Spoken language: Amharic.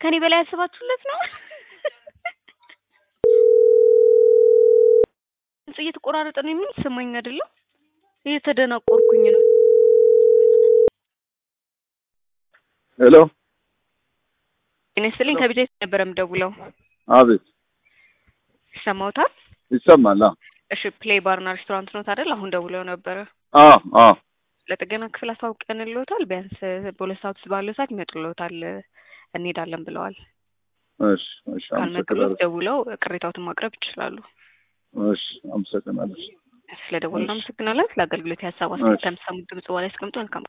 ከኔ በላይ ያስባችሁለት ነው። ድምጽ እየተቆራረጠ ነው የሚሰማኝ አይደለም። እየተደናቆርኩኝ ነው። ሄሎ እኔ ስልኝ ከቢጃ ነበረ የምደውለው። አቤት ይሰማውታል? ይሰማል። አዎ እሺ ፕሌይ ባርና ሬስቶራንት ነው አይደል? አሁን ደውለው ነበረ። አዎ አዎ ለጥገና ክፍል አስታውቀንልዎታል። ቢያንስ በሁለት ሰዓት ውስጥ ባለው ሰዓት ይመጡልዎታል። እንሄዳለን ብለዋል። እሺ እሺ ካልመጡልዎት አመሰግናለሁ። ደውለው ቅሬታዎትን ማቅረብ ይችላሉ። እሺ አመሰግናለሁ። ስለደወሉ እሺ። አመሰግናለን። ለአገልግሎት የሀሳብ አስተያየት ከምትሰሙት ድምጽ በኋላ ያስቀምጡ። መልካም